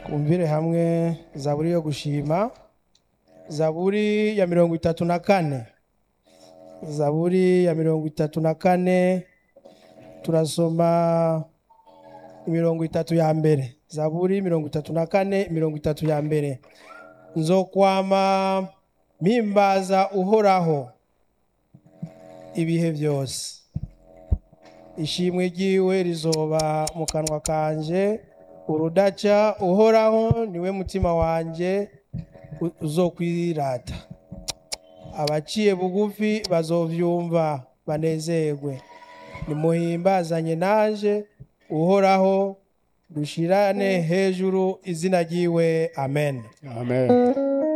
twumvire hamwe zaburi yo gushima zaburi ya mirongo itatu na kane zaburi ya mirongo itatu na kane turasoma imirongo itatu ya mbere zaburi mirongo itatu na kane mirongo itatu ya mbere nzokwama mpimbaza uhoraho ibihe byose ishimwe ryiwe rizoba mu kanwa kanje urudaca uhoraho niwe mutima wanjye uzokwirata abaciye bugufi bazovyumva banezerwe nimuhimbazanye naje uhoraho dushirane hejuru izina ryiwe amen Amen.